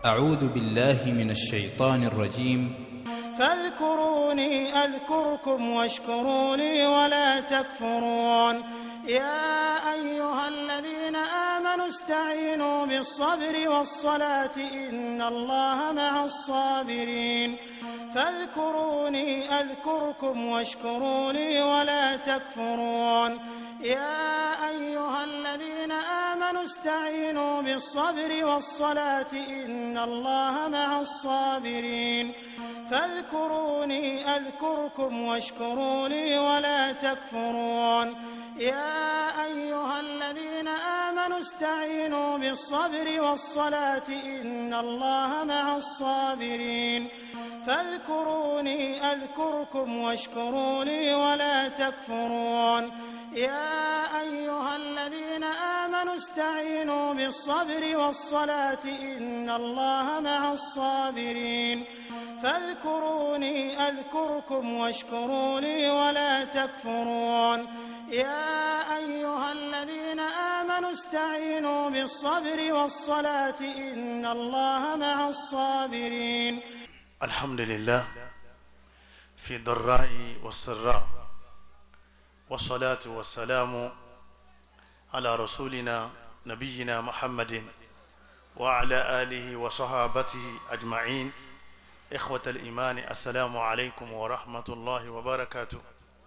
أعوذ بالله من الشيطان الرجيم فاذكروني أذكركم واشكروا لي ولا تكفرون يا أيها الذين آمنوا استعينوا بالصبر والصلاة إن الله مع الصابرين فاذكروني أذكركم واشكروا لي ولا تكفرون يا أيها الذين آمنوا استعينوا بالصبر والصلاة إن الله مع الصابرين فاذكروني أذكركم واشكروا لي ولا تكفرون يا أيها الذين آمنوا استعينوا بالصبر والصلاة إن الله مع الصابرين فاذكروني أذكركم واشكروا لي ولا تكفرون يا أيها الذين آمنوا استعينوا بالصبر والصلاة إن الله مع الصابرين فاذكروني أذكركم واشكروا لي ولا تكفرون يا أيها الذين آمنوا استعينوا بالصبر والصلاة إن الله مع الصابرين الحمد لله في ضراء والسراء والصلاة والسلام على رسولنا نبينا محمد وعلى آله وصحابته أجمعين إخوة الإيمان السلام عليكم ورحمة الله وبركاته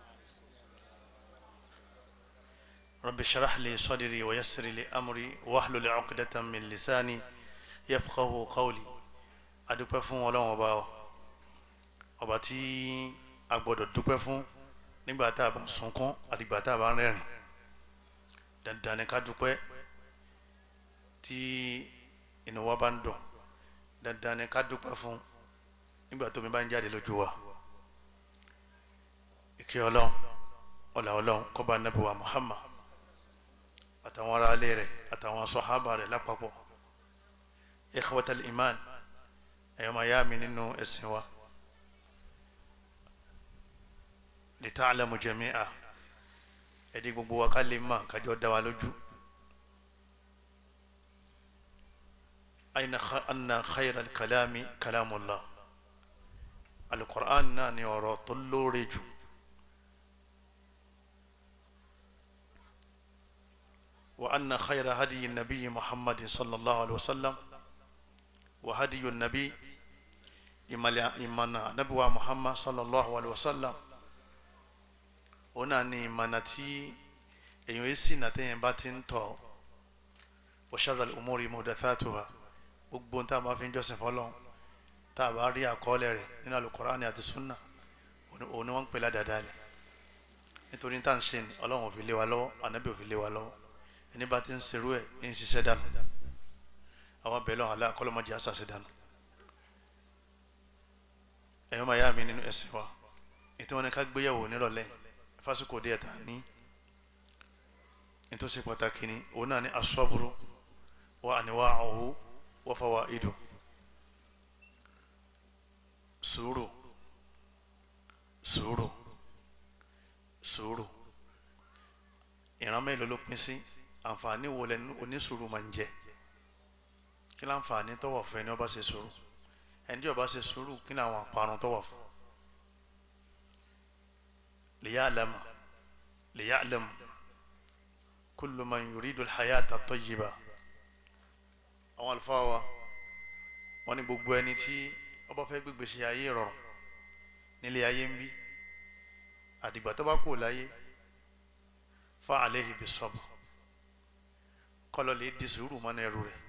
رب اشرح لي صدري ويسر لي أمري واحلل عقدة من لساني يفقه قولي adúpẹ́ fún ọlọ́run ọba ọ ọba tí a gbọ́dọ̀ dúpẹ́ fún nígbà tá a bá sunkún àtìgbà tá a bá rẹ́rìn dandan ni ká dúpẹ́ tí inú wa bá ń dùn dandan ni ká dúpẹ́ fún nígbà tó mi bá ń jáde lójú wa ìkẹ́ ọlọ́run ọlà ọlọ́run kọ́ba nàbí wa Muhammad àtàwọn ará ilé rẹ̀ àtàwọn sọ̀hábà rẹ̀ lápapọ̀ ikhwatal iman ẹ̀yọ́ máa yá mi nínú ẹ̀sìn wa li ta'lamu jami'a ẹ̀dí gbogbo wa ká lè máa kájọ́ dá wa lójú anna khayra kalami kalamullah alukur'an náà ni ọ̀rọ̀ tó lóore jù wa anna khayra hadiyi nabiyyi muhammadin sallallahu alaihi wasallam wa hadiyu nabi ìmọ̀nà nabiwa muhammad sallallahu alaihi wasallam ó náà ni ìmọ̀nà tí èyàn yìí sì nà téèyàn bá ti ń tọ̀ wa sharral umuri muhdathatuha gbogbo tá a máa fi ń jọ́sìn fọlọ́n tá a bá rí àkọọ́lẹ̀ rẹ̀ nínú alukur'ani àti sunna òun ni wọ́n ń pè ládàáda rẹ̀ nítorí tá à ń ṣe ni ọlọ́run ò fi lé wa lọ́wọ́ ànábì ò fi lé wa lọ́wọ́ ẹni bá ti ń serú ẹ̀ ń ṣiṣẹ́ dànù àwọn bẹ̀rẹ̀ lọ́wọ́ aláàkọ́lọ́mọdé àṣàṣe dànù ẹ̀yọ́ máa yá mi nínú ẹ̀sìn wa ètò wọn ni ká gbéyàwó nírọ̀lẹ́ fásitì òde ẹ̀ta ní nítòsí pàtàkì ni òun náà ní asọ́bùrú wa anwa'uhu wa fawaidu sùúrù sùúrù sùúrù ìran mélòó ló pín sí àǹfààní wo lẹnu onísùúrù máa ń jẹ kí láǹfààní tọwọ́ fún ẹni ó bá ṣe sùúrù ẹni tí ó bá ṣe sùúrù kí ni àwọn àparun tọwọ́ fún liya'lam liya'lam kullu man yuridu al-hayata at-tayyiba àwọn àlùfáà wa wọ́n ní gbogbo ẹni tí ó bá fẹ́ gbégbé ṣe ayé rọrùn nílé ayé ń bí àdìgbà tó bá kú láyé fa alayhi bis-sabr kọlọ lè di sùúrù mọ́nà ẹrù rẹ̀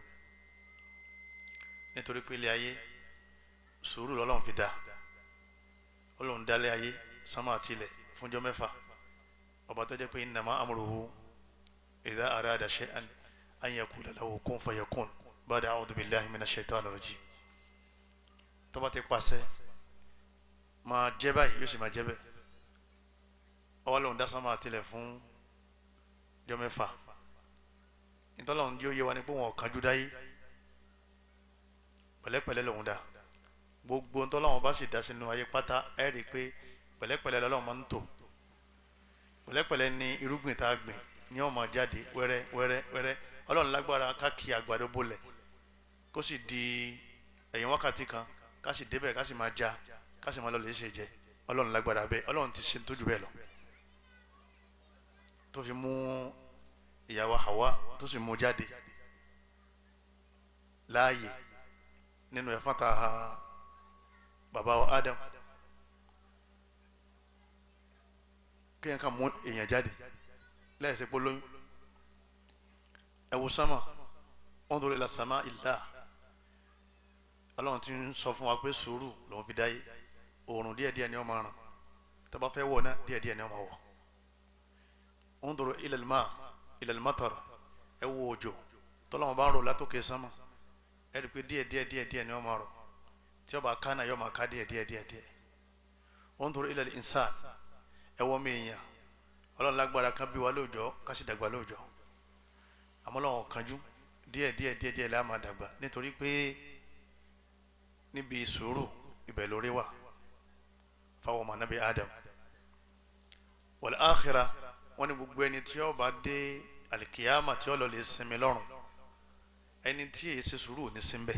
nítorí pé ilé ayé sùúrù lọ́lọ́run fi dá ọlọ́run dálé ayé sánmà àti ilẹ̀ fúnjọ́ mẹ́fà ọba tó jẹ́ pé innama amruhu idha arada shay'an an yaqula lahu kun fayakun ba'da a'udhu billahi minash shaitanir rajim tó bá ti pàṣẹ máa jẹ́ báyìí yóò sì máa jẹ́ bẹ́ẹ̀ ọwọ́ dá sánmà àti ilẹ̀ fún jọ́ mẹ́fà ìtọ́lọ́run yóò yé wa ní pé wọn kánjú dáyé pẹ̀lẹ́pẹ̀lẹ́ lòun dá gbogbo ntọ́lọ́run bá sì dá sínú ayé pátá ẹ rí i pé pẹ̀lẹ́pẹ̀lẹ́ lọ́lọ́run máa ń tò pẹ̀lẹ́pẹ̀lẹ́ ní irúgbìn tá a gbìn ní ó máa jáde wẹ́rẹ́ wẹ́rẹ́ wẹ́rẹ́ ọlọ́run lágbára ká kí àgbàdo bolẹ̀ kó sì di ẹ̀yìn wákàtí kan ká sì débẹ̀ ká sì máa já ká sì máa lọ lè ṣe jẹ ọlọ́run lágbára bẹ́ẹ̀ ọlọ́run ti ṣe tó jù bẹ́ẹ̀ lọ tó fi mú ìyàwó Hawa tó sì mú jáde láàyè nínú ẹ̀fọn ta bàbá wa Adam kéèyàn kàn mú èèyàn jáde lẹ́yìn pé lóyún ẹ̀wù sánmà wọ́n dúró ila sàmà ìlà ọlọ́run ti ń sọ fún wa pé sùúrù lòun fi dáyé oòrùn díẹ̀díẹ̀ ni wọ́n máa ràn tó bá fẹ́ wọ̀ náà díẹ̀díẹ̀ ni wọ́n máa wọ̀ wọ́n dúró ila al-ma ila al-matar ẹ̀wù òjò tọ́lọ́wọ́n bá ń rò látòkè sánmà ẹ̀rí pé díẹ̀díẹ̀ díẹ̀díẹ̀ ni wọ́n máa rọ̀ tí ó bá ká náà yóò máa ká díẹ̀díẹ̀ díẹ̀díẹ̀ wọ́n dúró ila al-insan ẹwọ́ mi èèyàn ọlọ́run lágbára kan bí wa lóòjọ́ ká sì dàgbà lóòjọ́ àmọ́ lọ́wọ́ kanjú díẹ̀ díẹ̀ díẹ̀ díẹ̀ la máa dàgbà nítorí pé níbi sùúrù ibẹ̀ lórí wà fáwọn ọmọ anábì Adam wal akhira wọ́n ní gbogbo ẹni tí ó bá dé alikiyama tí ó lọ lè sinmi lọ́rùn ẹni tí èyí ṣe sùúrù ní sinbẹ̀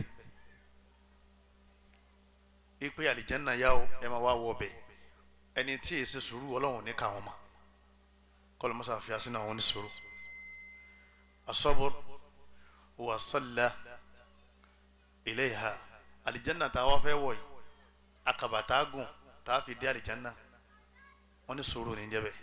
ipe àlìjẹ́nà yá o ẹ máa wá wọ bẹ́ẹ̀ ẹni tí èsì sùúrù ọlọ́run ní káwọn ma kọlọ mọ́sá fi asínú àwọn oníṣòro asọ́bùr wà sọ́lá ilé ìhà àlìjánà tá a wá fẹ́ wọ̀ yìí akàbà tá a gùn tá a fi dé àlìjánà wọ́n ní sùúrù ní jẹ́bẹ̀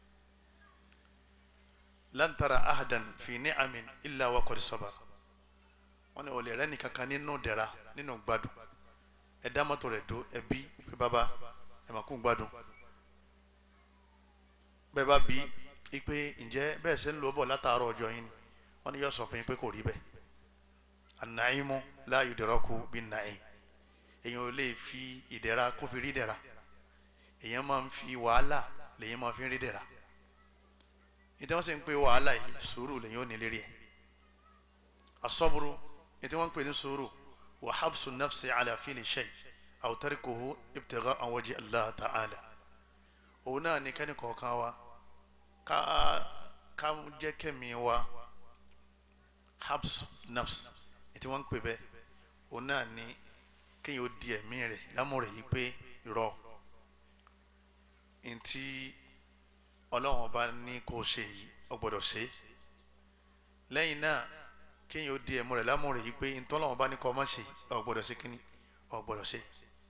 lantara ahadan fi ní amin illa wa qad sabar wọ́n ní olè rẹ nìkankan nínú dẹ̀ra nínú gbádùn ẹ̀dá mọ́tò rẹ̀ dó ẹbí pé bàbá ẹ̀mà kún gbádùn bẹ́ẹ̀ bá bí i pé ǹjẹ́ bẹ́ẹ̀ ṣe ń lò bọ̀ látàárọ̀ ọjọ́ yín ni wọ́n ní yóò sọ fún yín pé kò rí bẹ́ẹ̀ ànàímú la yudraku bin na'im èèyàn ò lè fi ìdẹ̀ra kó fi rí dẹ̀ra èèyàn máa ń fi wàhálà lèyìn máa fi rí dẹ̀ra ìtẹ́ wọ́n sì ń pè wàhálà yìí sùúrù lèyìn ò ní lérí ẹ̀ asọ́bùrù ìtẹ́ wọ́n ń pè ní sùúrù wa habsu nafsi ala fili shay aw tarikuhu ibtigha'a wajhi Allah ta'ala òun náà ní kẹ́ni kọ̀ọ̀kan wa ká ká jẹ́ kẹ́mi wa habs nafs ètí wọ́n ń pè bẹ́ẹ̀ òun náà ní kéèyàn ó di ẹ̀mí rẹ̀ lámúrẹ̀ yìí pé irọ́ ntí ọlọ́run bá ní kó o ṣe yìí o gbọ́dọ̀ ṣe lẹ́yìn náà kéèyàn ó di ẹ̀mú rẹ̀ lámúrẹ̀ yìí pé ntọ́lọ́run bá ní kó o má ṣe o gbọ́dọ̀ ṣe kíní o gbọ́dọ̀ ṣe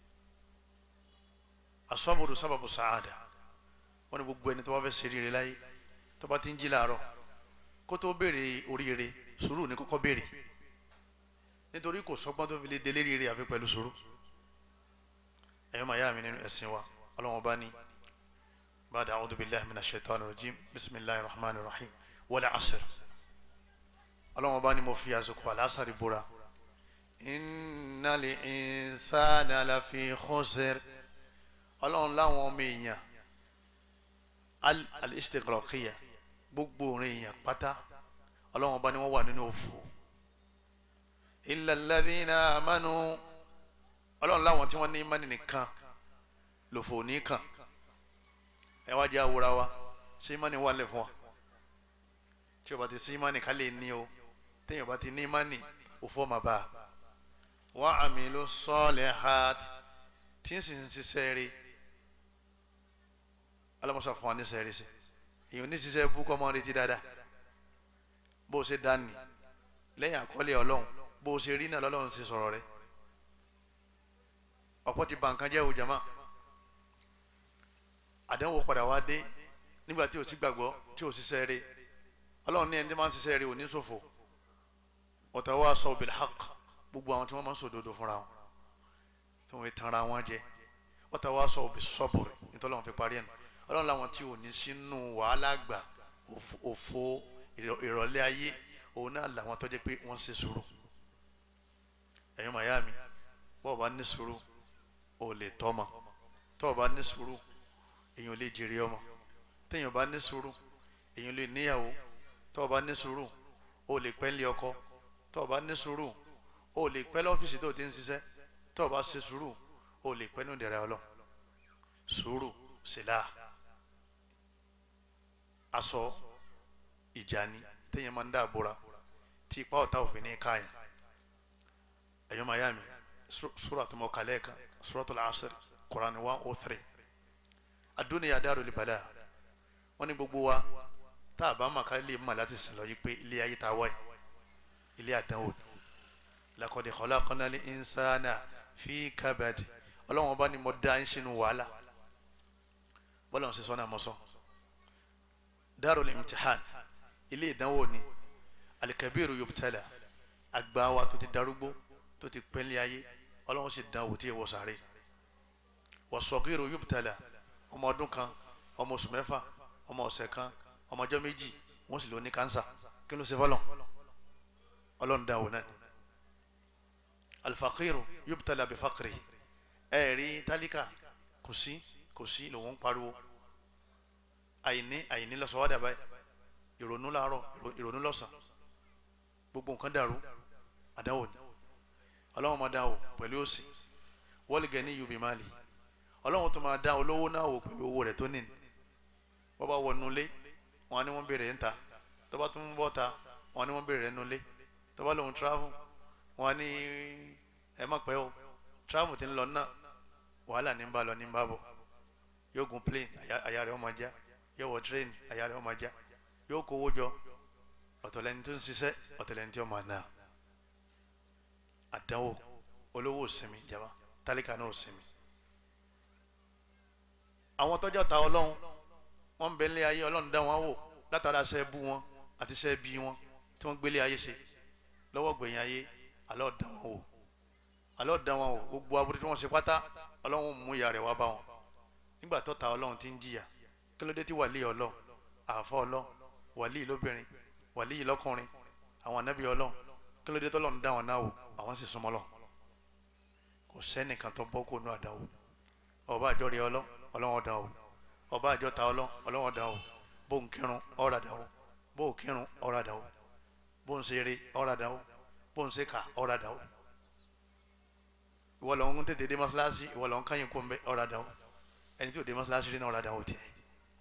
asọ́bùrù sábàbù sàádà wọ́n ní gbogbo ẹni tó bá fẹ́ ṣe rere láyé tó bá ti ń jí láàárọ̀ kó tó béèrè oríire sùúrù ní kọ́kọ́ béèrè nítorí kò sọ́gbọ́n tó fi lè délé rere àfi pẹ̀lú sùúrù ẹ̀yọ́ màá yá mi nínú ẹ̀sìn wa ọlọ́wọ́n bá ní ba'da a'udhu billahi minash shaitani rajim bismillahir rahmanir rahim wal 'asr ọlọ́wọ́n bá ní mo fi àsìkò àlásàrì búra innal insana lafi khusr ọlọ́run láwọn ọmọ èèyàn al-istighraqiyya gbogbo òrin èèyàn pátá ọlọ́run bá ní wọ́n wà nínú òfò illa alladhina amanu ọlọ́run láwọn tí wọ́n ní mánì nìkan lòfò nìkan ẹ wá jẹ́ àwòrán wa ṣé mánì wà lẹ̀ fún wa tí o bá ti sí mánì ká lè ní o téèyàn bá ti ní mánì òfò ọmọ bá wa amilu salihat tí ń sì ń ṣiṣẹ́ rí alamusa fún wa ní sẹ́ẹ̀rì sí èyàn ní ṣiṣẹ́ bú kọ́ mọ́ retí dáadáa bó o ṣe dání lẹ́yìn àkọọ́lẹ̀ ọlọ́run bó o ṣe rí náà lọ́lọ́run ṣe sọ̀rọ̀ rẹ ọ̀pọ̀ ti bà nǹkan jẹ́ o jama àdánwò padà wá dé nígbà tí o ti gbàgbọ́ tí o ṣiṣẹ́ rí ọlọ́run ní ẹni tí máa ń ṣiṣẹ́ rí ò ní ṣòfò watawasaw bil haqq gbogbo àwọn tí wọ́n máa ń sòdodo fúnra wọn tí wọ́n fi tanra wọn jẹ watawasaw bis sabr nítorí wọn fi parí ẹ̀ nù ọlọ́run làwọn tí ò ní sínú wàhálà gbà òfo ìrọ̀lẹ́ ayé òun náà làwọn tó jẹ́ pé wọ́n ń ṣe sùúrù ẹ̀yin màyá mi bọ́ọ̀ bá ní sùúrù ò lè tọ́mọ tọ́ọ̀ bá ní sùúrù èèyàn lè jèrè ọmọ téèyàn bá ní sùúrù èèyàn lè níyàwó tọ́ọ̀ bá ní sùúrù ò lè pẹ́ lé ọkọ tọ́ọ̀ bá ní sùúrù ò lè pẹ́ lọ́fíìsì tó ti ń ṣiṣẹ́ tọ́ọ̀ bá ṣe sùúrù ò lè pẹ́ nù dẹ̀rẹ̀ ọlọ́ sùúrù sílá aṣọ ìjàni téèyàn máa ń dá àbúra tí ipa ọ̀tá òfin ní káyàn ẹ̀yọ́ máa yá mi sura tó mọ kàlẹ́ kan suratul asr Quran one oh three adúniya darul bala wọ́n ní gbogbo wa tá a bá mà ká lè mà láti sìn lọ yí pé ilé ayé ta wáyé ilé àdánwò laqad khalaqnal insana fi kabad ọlọ́wọ́n bá ní mo dá ń sínú wàhálà bọ́lá ń ṣe sọ́nà mọ́sán darul imtihan ilé ìdánwò ni alikabiru yubtala àgbà wa tó ti darúgbó tó ti pẹ́lẹ́ ayé ọlọ́wọ́n sì dánwò tí èèwọ̀ sáré wasagiru yubtala ọmọ ọdún kan ọmọ oṣù mẹ́fà ọmọ ọ̀sẹ̀ kan ọmọ ọjọ́ méjì wọ́n sì lò ní kánsà kí ló ṣe fọ́lọ̀ ọlọ́run dánwò náà alfaqiru yubtala bifaqri ẹ̀rí tálíkà kò sí kò sí lòun ń pariwo àìní àìní lọ́sọ̀wádà báyìí ìrònú láàárọ̀ ìrònú lọ́sàn gbogbo nǹkan dàrú àdáwò ni ọlọ́run máa dáwò pẹ̀lú òsì wọ́lìgẹ̀ ní yubi máàlì ọlọ́run tó máa dá olówó náà wò pẹ̀lú owó rẹ̀ tó ní ní wọ́n bá wọ nulẹ̀ wọn ni wọ́n béèrè ń ta tó bá tún bọ́ ta wọn ni wọ́n béèrè rẹ̀ nulẹ̀ tó bá lòun travel wọn ni ẹ má pẹ́ o travel ti ń lọ náà wàhálà ní ń bá lọ ní ń bá bọ̀ yóò gun plane àyà rẹ̀ ó máa já yóò wọ train àyà rẹ̀ ó máa já yóò kówó jọ ọ̀tọ̀lẹ́ni tó ń ṣiṣẹ́ ọ̀tọ̀lẹ́ni tó máa náà àdánwò olówó òsinmi jama tálíkà náà òsinmi. àwọn tọ́jọ́ ta ọlọ́run wọ́n ń bẹ nílé ayé ọlọ́run dá wọn wò látara ṣẹ́ bú wọn àti ṣẹ́ bí wọn tí wọ́n gbélé ayé ṣe lọ́wọ́ gbẹ̀yìn ayé alọ́ dá wọn wò alọ́ dá wọn wò gbogbo aburú tí wọ́n ṣe pátá ọlọ́run mú ìyà rẹ̀ wá bá wọn nígbà tó ta ọlọ́run ti ń jìyà kí ló dé tí wàlíì ọlọ́run àfọ́ ọlọ́run wàlíì lóbìnrin wàlíì lọ́kùnrin àwọn ànábì ọlọ́run kí ló dé tọ́lọ́run dá wọn náà wò àwọn sì súnmọ́ lọ kò sẹ́nìkan tó bọ́ kó nú àdáwò ọba àjọ rí ọlọ́ ọlọ́wọ́n dá o ọba àjọ ta ọlọ́ ọlọ́wọ́n dá o bó ń kírun ọ̀rà dá o bó ń kírun ọ̀rà dá o bó ń ṣeré ọ̀rà dá o bó ń ṣèkà ọ̀rà dá o ìwọ lọ ń tètè dé mọ́ṣáláṣí ìwọ lọ ń káyìn kó ń bẹ ọ̀rà dá o ẹni tí ò dé mọ́ṣáláṣí rí náà ọ̀rà dá o tiẹ̀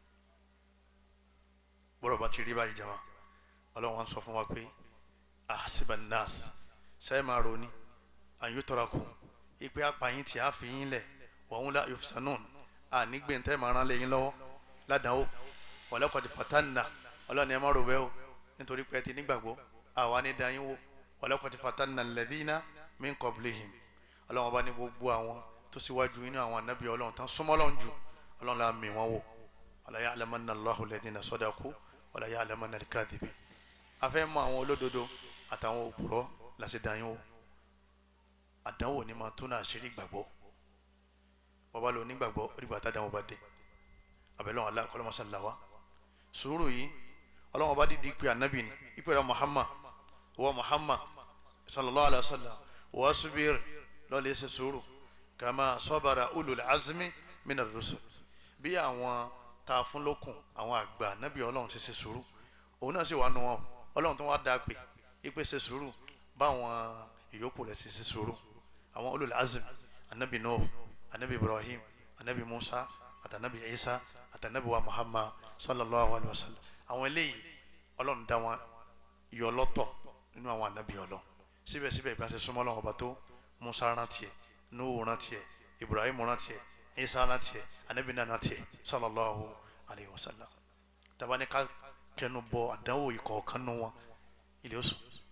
bọ́rọ̀ bá ti rí báyìí jama ọlọ́wọ́n sọ fún wa pé ahsiban nas sẹ́ẹ̀ máa roní àyùtọ́rakù ipe apàyín tí a fi yín lẹ̀ wọ́n la yufsanun ànígbèntẹ́ máa rán lẹ́yìn lọ́wọ́ ládàáwò wọ́lẹ́kọ̀dì fatanna ọlọ́ni ẹ má rò bẹ́ẹ̀ o nítorí pé ẹ ti nígbàgbọ́ àwa ní dayín wò wọ́lẹ́kọ̀dì fatanna alladhina min qablihim ọlọ́wọ́n bá ní gbogbo àwọn tó síwájú inú àwọn anábì ọlọ́run tán súnmọ́ ọlọ́run jù ọlọ́run la mì wọ́n wò wala ya'lamanna Allahu alladhina sadaqu wala ya'lamanna al-kadhibin afẹ́ mọ àwọn olódodo àtàwọn òpùrọ́ láti dayín wò àdánwò ni máa tún náà ṣeré gbàgbọ́ bàbá lò nígbàgbọ́ onígbà tá àdánwò bá dé àbẹ̀lọ́wọ̀n aláàkọ́lọ́mọsálàwá sùúrù yìí ọlọ́wọ́n bá dìdí pé ànábì ni ìpè rẹ̀ Muhammad wọ́n Muhammad sallallahu alayhi wa sallam wọ́n subir lọ́lẹ̀ ṣe sùúrù kama sabara ulul azmi min ar-rusul bí àwọn tá a fún lókun àwọn àgbà ànábì ọlọ́run ṣe ṣe sùúrù òun náà sì wà nù wọn ọlọ́run tó wá dáa pé ìpè ṣe sùúrù báwọn ìyókù rẹ̀ ṣe ṣe sùúrù àwọn ulul azm anabi nuh anabi ibrahim anabi musa àtànabi isa àtànabi wa muhammad sallallahu alayhi wa sallam àwọn eléyìí ọlọ́run dá wọn yọ lọ́tọ̀ nínú àwọn anabi ọlọ́run síbẹ̀síbẹ̀ ìbá ṣe súnmọ́ ọlọ́run ọba tó musa rántí ẹ̀ nuhu rántí ẹ̀ ibrahim rántí ẹ̀ isa rántí ẹ̀ anabi náà rántí ẹ̀ sallallahu alayhi wa sallam tabani ká kẹnu bọ àdánwò ìkọ̀ọ̀kan nù wọn ilé oṣù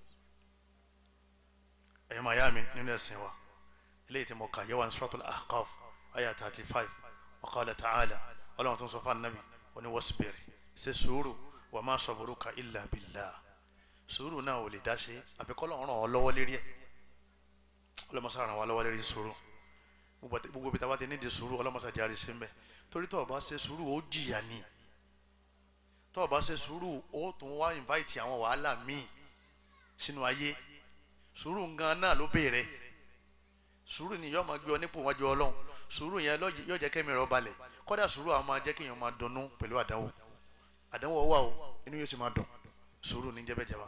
ẹ̀yọ́ máa yá mi nínú ẹ̀sìn wa eléyìí tí mo kà yẹ́wà ní suratul ahqaf ayah thirty five wa qala ta'ala ọlọ́run tó ń sọ fún anabi ó ní wasbir ṣe sùúrù wa ma sabruka illa billah sùúrù náà ò lè dá ṣe àbíkọ́ lọ́rùn ràn ọ́ lọ́wọ́ lérí ẹ̀ ọlọ́mọṣà ràn wá lọ́wọ́ lérí sùúrù gbogbo ibi táwa ti nídìí sùúrù ọlọ́mọṣà járe sí mbẹ́ torí tó o bá ṣe sùúrù ó jìyà ni tó o bá ṣe sùúrù ó tún wá invite àwọn wàhálà míì sínú ayé sùúrù gan náà ló béèrè sùúrù ni yóò máa gbé ọ nípò wájú ọlọ́run sùúrù yẹn yóò jẹ́ kẹ́mi rẹ̀ balẹ̀ kọ́dà sùúrù àwọn máa jẹ́ kí èèyàn máa dunnú pẹ̀lú àdánwò àdánwò wà o inú yóò sì máa dùn sùúrù ní jẹ́bẹ̀ jẹba.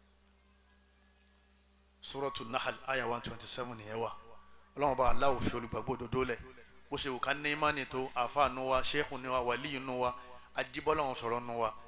suratu nahal aya one twenty seven nìyẹn wà ọlọ́run bá aláwọ̀ fi olùgbàgbọ́ òdodo lẹ̀ bó ṣe wù ká ní imáni tó àáfàá nu wa ṣéèkù nu wa wàlíì nu wa ajíbọ́lọ́run sọ̀rọ̀ nu wa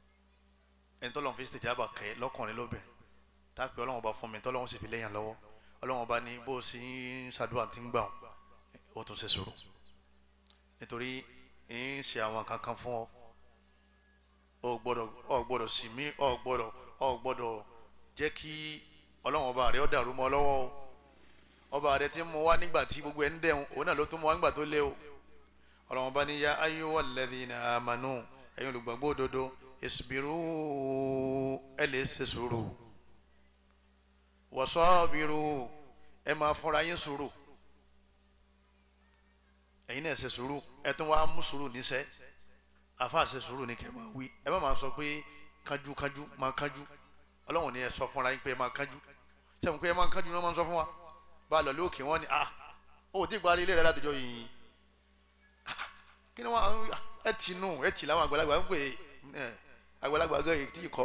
ẹni tó lọ́n fi ṣèjábà kẹ́ lọ́kùnrin lóbìnrin táàpì ọlọ́run bá fún mi tọ́lọ́run sì fi léyàn lọ́wọ́ ọlọ́run ọba ní bó o sì ń ṣàdúrà tí ń gbà ó tún ṣe sùúrù nítorí ń ṣe àwọn kankan fún ọ ọ gbọ́dọ̀ ọ gbọ́dọ̀ sì mí ọ gbọ́dọ̀ ọ gbọ́dọ̀ jẹ́ kí ọlọ́run ọba rẹ ọ dàrú mọ́ ọ lọ́wọ́ o ọba rẹ ti mú wá nígbà tí gbogbo ẹ̀ ń dẹ̀hùn òun náà ló tún mú wá nígbà tó lé o ọlọ́run ọba ní ya ayyuhal ladhina amanu ẹ̀yin olùgbàgbọ́ òdodo isbiru ẹ lè ṣe sùúrù wasabiru ẹ máa fúnra yín sùúrù ẹ̀yin náà ṣe sùúrù ẹ tún wá mú sùúrù níṣẹ́ àfa ṣe sùúrù ní kẹ́ máa wí ẹ má máa sọ pé kánjú kánjú máa kánjú ọlọ́run ni ẹ sọ fúnra yín pé ẹ máa kánjú sẹ́mu pé ẹ máa kánjú ni wọ́n máa ń sọ fún wa bá a lọ lókè wọ́n ni ah ó ti gba ilé rẹ látijọ́ yìí kí ni wọ́n ẹ tì nù ẹ tì láwọn àgbàlagbà ń pè é àgbàlagbà gan èyí tí ì kọ́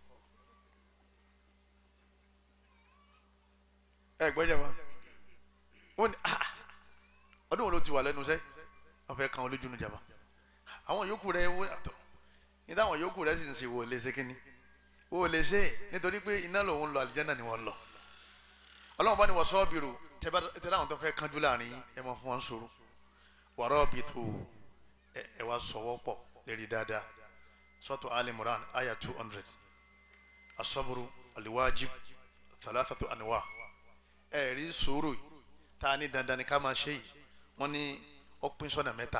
ẹ gbọ́dọ̀ wọn wọ́n ni ah ọdún wo ló ti wà lẹ́nu sẹ́ wọ́n fẹ́ kan olójú nu jàmbá àwọn yòókù rẹ̀ wọ́n àtọ̀ ní táwọn yòókù rẹ̀ sì ń ṣe wò lè ṣe kínní wò lè ṣe nítorí pé iná lòun lọ àlìjáná ni wọ́n lọ ọlọ́run bá ní wọ́n sọ́ọ́bìrù tẹ́lẹ̀ àwọn tó fẹ́ kánjú láàrin ẹ máa fún wọn sọ̀rọ̀ wàrọ̀ bí tó ẹ wá sọ̀wọ́ pọ̀ lérí dáadáa sọ́tò alimuran aya two hundred asọ́bùrù aliwajib thalathatu anwa ẹ rí sùúrù tá a ní dandan ní ká máa ṣe yìí wọ́n ní ó pín sọ́nà mẹ́ta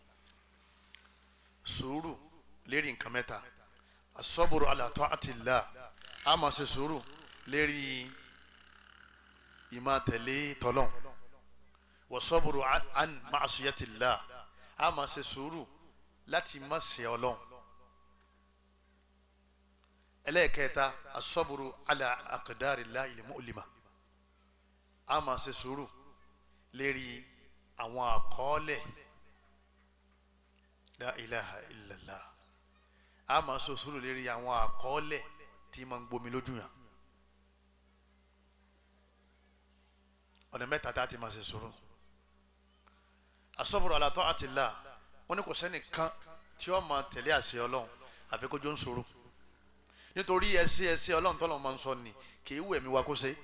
sùúrù lérí nǹkan mẹ́ta asọ́bùrù ala ta'atillah a máa ṣe sùúrù lérí ìmá tẹ̀lé tọ́lọ́n wasọ́bùrù an ma'asiyatillah a máa ṣe sùúrù láti má ṣe ọlọ́n ẹlẹ́ẹ̀kẹta asọ́bùrù ala aqdarillahi al-mu'lima a máa ṣe sùúrù lérí àwọn àkọọ́lẹ̀ la ilaha illallah a máa ṣe sùúrù lérí àwọn àkọọ́lẹ̀ tí máa ń gbomi lójú yàn ọ̀nà mẹ́ta tá a ti máa ṣe sùúrù asọ́bùrù ala ta'atillah wọ́n ní kò sẹ́nìkan tí ó máa tẹ̀lé àṣẹ ọlọ́run àfi kó jó ń sùúrù nítorí ẹsẹ ẹsẹ ọlọ́run tọ́lọ́run máa ń sọ ni kì í wù ẹ̀mí wa kó ṣe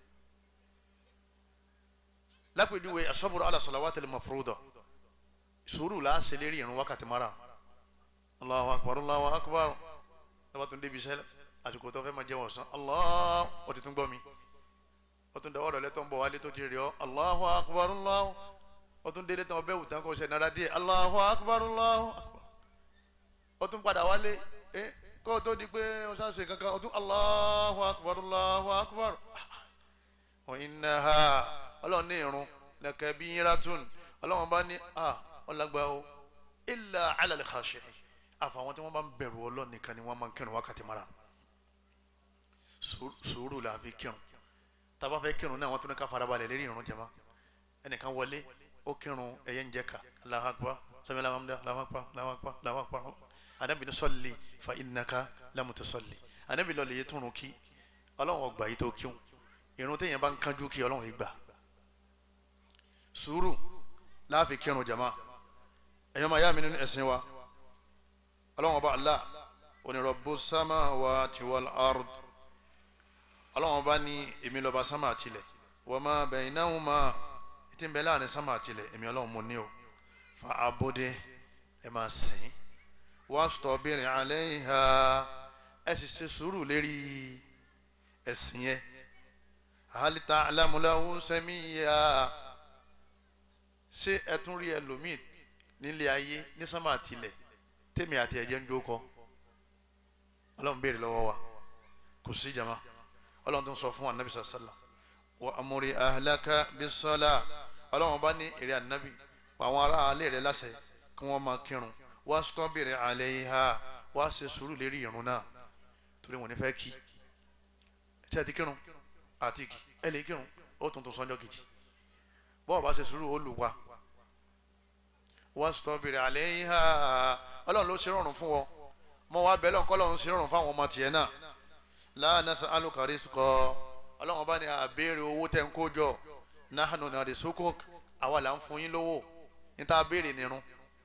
lápèjúwe asọ́bùrù ala salawatil mafruda sùúrù là á ṣe lérí ìrun wákàtí mara Allahu akbar Allahu akbar tọ́ba tún débi iṣẹ́ àsìkò tó fẹ́ máa jẹun ọ̀sán Allah ó ti tún gbọ́ mi ó tún dáwọ́ rẹ̀ lẹ́tọ̀ ń bọ̀ wálé tó ti rí ọ Allahu akbar Allahu ó tún délé tán ọbẹ̀ wùtán kó ṣe nára díẹ̀ Allahu akbar Allahu akbar ó tún padà wálé ẹ kó o tó di pé o ṣáà ṣe kankan ó tún Allahu akbar Allahu akbar wa innaha ọlọ́run ní irun lakabiratun ọlọ́run bá ní à ọlágbá o illa ala al-khashi'in àfàwọn tí wọ́n bá ń bẹ̀rù ọlọ́run nìkan ni wọ́n máa ń kírun wákàtí mara sùúrù la fi kírun tàbá fẹ́ kírun náà wọ́n tún ní ká farabalẹ̀ lérí irun jama ẹnìkan wọlé ó kírun ẹ̀yẹ ń jẹ́ ká Allahu akbar sami lamamda Allahu akbar Allahu akbar Allahu akbar anabi ní sọ́ọ̀lì fa innaka lam tusalli anabi lọ́ọ̀lì yẹ túnrun kí ọlọ́run ọgbà yìí tó kíun irun téèyàn bá ń kánjú kí ọlọ́run yìí gbà sùúrù láàfin kírun jama ẹ̀yọ́ máa yá mi nínú ẹ̀sìn wa ọlọ́run ọba Allah oní rabbus samawati wal ard ọlọ́run ọba ní èmi lọ́ba sámà àtìlẹ̀ wa ma baynahuma tí ń bẹ láàrin sámà àtìlẹ̀ èmi ọlọ́run mo ní o fa abóde ẹ máa sìn wastabir alayha ẹ sì ṣe sùúrù lérí ẹ̀sìn yẹn hal ta'lamu lahu samiyya ṣé ẹ tún rí ẹlòmíì nílé ayé ní sámà àtìlẹ̀ tèmi àti ẹ̀jẹ̀ ń jókòó ọlọ́run béèrè lọ́wọ́ wa kò sí jama ọlọ́run tó ń sọ fún anabi sàlá wa amúri ahlaka bisala ọlọ́run bá ní èrè anabi àwọn ará alẹ́ rẹ̀ láṣẹ kí wọ́n máa kírun wá sọ́bìrì alayha wá ṣe sùúrù lérí irun náà torí wọn ní fẹ́ kí tí a ti kírun àti kí ẹ lè kírun ó tuntun sọ́njọ́ kejì bọ́ọ̀ bá ṣe sùúrù ó lù wá wá sọ́bìrì alayha ọlọ́run ló ṣe rọrùn fún wọn mọ wá bẹ́ẹ̀ lọ́nkọ́ lọ́run ṣe rọrùn fáwọn ọmọ tiẹ̀ náà la nas'aluka rizqa ọlọ́run bá ní àbẹ̀rẹ̀ owó tẹ̀ ń kó jọ nahnu narzuquk àwa là ń fún yín lówó níta béèrè nírun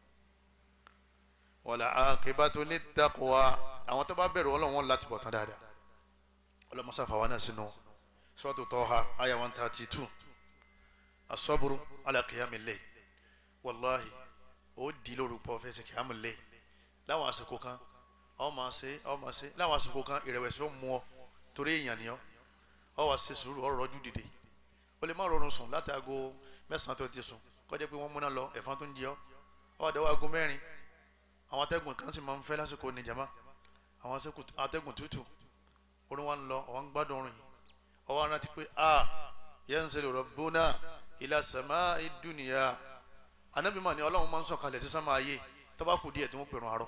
wala aqibatu littaqwa àwọn tó bá bẹ̀rù ọlọ́run wọn láti bọ̀ tán dáadáa ọlọ́run sáfà wa náà sínú suratu Taha aya one thirty two asọ́bùrú ala qiyamil layl wàláhì ó di lórúkọ fẹsẹ̀ qiyamil layl láwọn àsìkò kan ọ máa ṣe ọ máa ṣe láwọn àsìkò kan ìrẹ̀wẹ̀sì ó mú ọ torí èèyàn ni ọ ọ wá ṣe sùúrù ọ rọjú dìde ó lè má rọrùn sùn láti aago mẹ́sàn-án tó ti sùn kọjá pé wọ́n múná lọ ẹ̀fọn tó ń jẹ ọ́ ọ wá dẹ́wọ́ aago mẹ́rin àwọn atẹ́gùn kan sì máa ń fẹ́ lásìkò ní jama àwọn atẹ́gùn tútù orin wa ń lọ ọ̀wá ń gbádùn orin ọwọ́ arántí pé a yanzilu rabbuna ila sama'i dunya anábì mà ní ọlọ́run máa ń sọ̀kalẹ̀ tí sámà ayé tó bá kù díẹ̀ tí wọ́n pèrún àárọ̀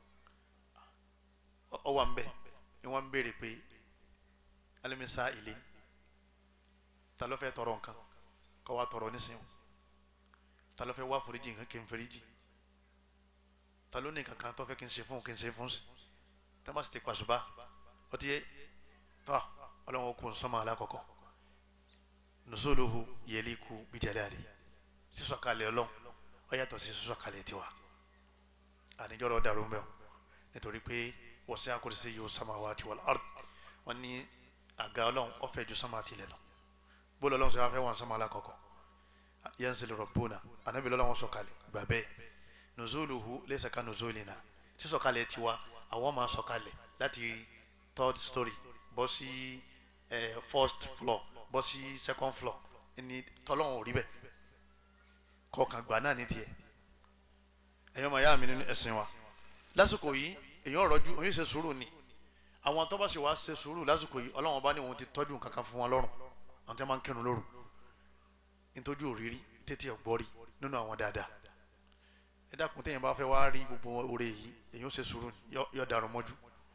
ọwọ́ ń bẹ̀ ni wọ́n ń béèrè pé alimisa ilé ta ló fẹ́ tọrọ nǹkan kọ́ wa tọrọ nísìnyí ta ló fẹ́ wá foríjì nǹkan kí n foríjì ta ló ní kankan tó fẹ́ kí n ṣe fún kí n ṣe fún sí tá má sì ti pàṣùbà ó ti yé tọ́ ọlọ́run kò sọ́mọ alákọ̀ọ́kọ́ nùsọ́lùhù yẹlíkù bíjàdáàlì sísọ̀kalẹ̀ ọlọ́run ó yàtọ̀ sí sísọ̀kalẹ̀ tiwa àníjọ́rọ̀ dàrú mẹ́ọ̀ nítorí pé wasi'a kursiyyuhu samawati wal ard wọ́n ní àga ọlọ́run ó fẹ̀ ju sánmà tilẹ̀ lọ bóòlù ọlọ́run sọ wá fẹ́ wọn sánmà alákọ̀ọ́kọ́ yanzilu rabbuna ànábì lọ́lọ́run sọ̀kalẹ̀ gbà bẹ́ẹ̀ nùzúlùhù laysa ka nùzúlìnà sísọ̀kalẹ̀ tiwa àwọn máa sọ̀kalẹ̀ láti third story bọ́ sí first floor bọ́ sí second floor ní tọ́lọ́run ò rí bẹ́ẹ̀ kọ̀ọ̀kan gbà náà ní tiẹ̀ ẹ̀yọ́ màá yá mi nínú ẹ̀sìn wa lásìkò yìí èyàn rọjú òyìn ṣe sùúrù ni àwọn tó bá sì wá ṣe sùúrù lásìkò yìí ọlọ́run bá ní òun ti tọ́jú kankan fún wọn lọ́rùn àwọn tí wọ́n máa ń kírun lóru nítorí òrírí tètè ọ̀gbọ́rí nínú àwọn dáadáa ẹ dákun téèyàn bá fẹ́ wá rí gbogbo oore yìí èyàn ṣe sùúrù yọ dàrú mọ́jú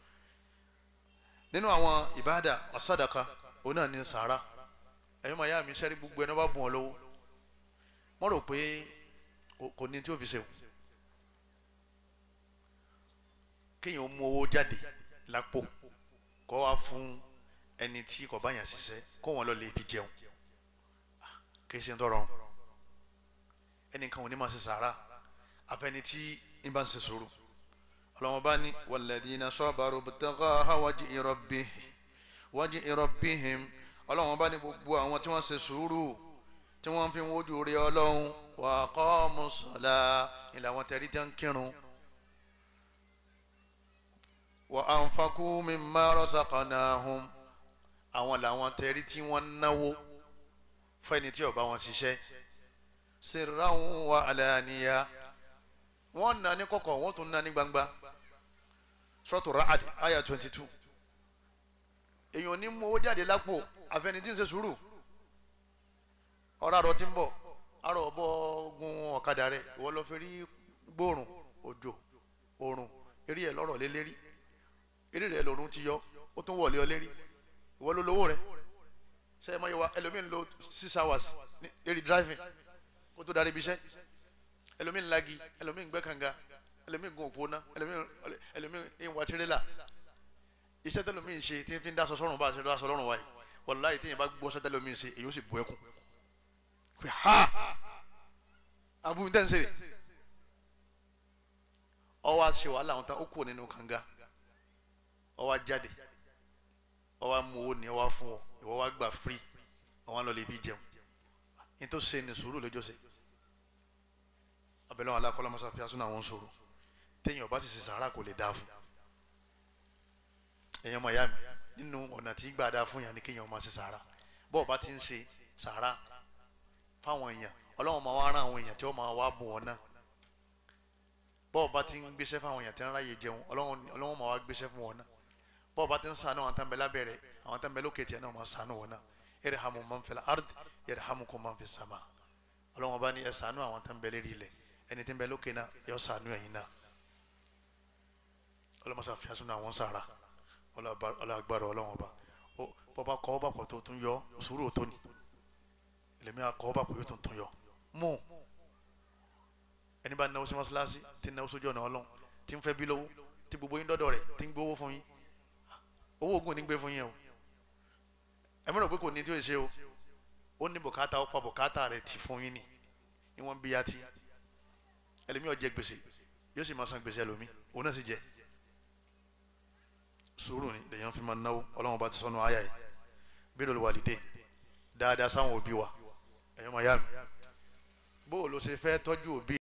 nínú àwọn ìbáàdà ọ̀sádàka òun náà ní sàárà ẹ̀yọ́ màá yá mi sẹ́rí gbogbo ẹni bá bùn ọ lọ́wọ́ wọ́n rò pé kò ní tí ó fi ṣe kéèyàn mú owó jáde lápò kó wá fún ẹni tí kò bá yàn ṣiṣẹ́ kó wọn lọ lè fi jẹun kì í ṣe ń tọrọ ẹnìkan ò ní máa ṣe sàárà àfẹni tí ń bá ń ṣe sùúrù ọlọ́wọ́n bá ní walladhina sabaru ibtigha'a wajhi rabbihim wajhi rabbihim ọlọ́wọ́n bá ní gbogbo àwọn tí wọ́n ṣe sùúrù tí wọ́n fi ń wojú rí ọlọ́run wa aqamu ssalah ìlà wọn tẹ̀rí tẹ́ ń kírun wa anfaqu mimma razaqnahum àwọn làwọn tẹ̀rí tí wọ́n náwó fẹ́ni tí ó bá wọn ṣiṣẹ́ sirran wa alaniya wọ́n nà ní kọ̀kọ̀ wọ́n tún nà ní gbangba Suratu Ra'd aya twenty two èèyàn ní mú owó jáde lápò àfẹni tí ń ṣe sùúrù ọ̀rọ̀ àrọ̀ tí ń bọ̀ àrọ̀ ọ̀bọ̀ gun ọ̀kadà rẹ̀ ìwọ lọ fi rí gbóòrùn òjò òrùn eré ẹ̀ lọ́rọ̀ lé lérí eré rẹ̀ lòrùn ti yọ ó tún wọlé ọ lérí ìwọ ló lówó rẹ̀ ṣe é mọ́yẹ́wá ẹlòmíín lo six hours lérí driving kó tó darí ibi iṣẹ́ ẹlòmíín lagi ẹlòmíín gbẹ́ kànga ẹlòmíín gun òpó ná ẹlòmíín ń wa tirẹ́là iṣẹ́ tẹlòmíín ṣe tí ń fi ń dáṣọ sọ́run bá a ṣe dáṣọ lọ́rùn wáyé wàláyé tí yẹn bá gbọ́ sẹ́tẹ̀lòmíín ṣe èyí ó sì bu ẹkún pé ha abu tẹ́ ń sèrè ọwọ́ àṣẹ wàhálà àwọn tán ó kúrò nínú kànga ọwọ́ jáde ọwọ́ mú owó ní ọwọ́ fún ọ ìwọ́ wá gbà free ọwọ́ lọ lè bí jẹun ní tó ṣe ní sùúrù lójó ṣe abẹ́lẹ́ wọn alákọ́lá mọ́sá fi asúnà àwọn sòrò téèyàn bá sì ṣe sàárà kò lè dáa fún èèyàn mọ̀ ìyá mi nínú ọ̀nà tí gbà dáa fún yàn ní kéèyàn máa ṣe sàárà bọ́ọ̀ bá ti ń ṣe sàárà fáwọn èèyàn ọlọ́run máa wá rán àwọn èèyàn tí wọ́n máa wá bùn wọn náà bọ́ọ̀ bá ti ń gbéṣẹ́ fáwọn èèyàn tí wọ́n ráyè jẹun ọlọ́run máa wá gbéṣẹ́ fún wọn náà bọ́ọ̀ bá ti ń ṣàánú àwọn tánbẹ̀ lábẹ́rẹ̀ àwọn tánbẹ̀ lókè tiẹ̀ náà máa ṣàánú wọn náà irhamu man fil ard yarhamukum man fis sama ọlọ́run bá ní ẹ ṣàánú àwọn tánbẹ̀ lérí ilẹ̀ ẹni tí ń bẹ lókè náà yọ ṣàánú ẹ̀yin náà ọlọ́mọṣà fi àṣùnà àwọn sàrà ọlọ́gbàrọ̀ ọlọ́run ọba bọ́ba kọ́ ọ́ bàpọ̀ tó tún yọ sùúrù tó ní lèmi akọ ọba kò yóò tún tún yọ mú ẹni bá náwó sí mọ́ṣáláṣí tí náwó sójú ọ̀nà ọlọ́run tí ń fẹ́ bí lówó tí gbogbo yín dọ́dọ̀ rẹ̀ tí ń gbówó fún yín owó oògùn ní gbé fún yín o ẹ mọ̀ pé kò ní tí ó ṣe o ó ní bùkátà ó pa bùkátà rẹ̀ tì fún yín ni ni wọ́n bí yàtí ẹlòmí ó jẹ gbèsè yóò sì máa san gbèsè ẹlòmí òun náà sì jẹ sùúrù ni lèyàn fi máa náwó ọlọ́run bá ti sọnù àyà yìí birrul walidain dáadáa sáwọn òbí wa ẹ̀yọ́ máa yá mi bó o lọ ṣe fẹ́ tọ́jú òbí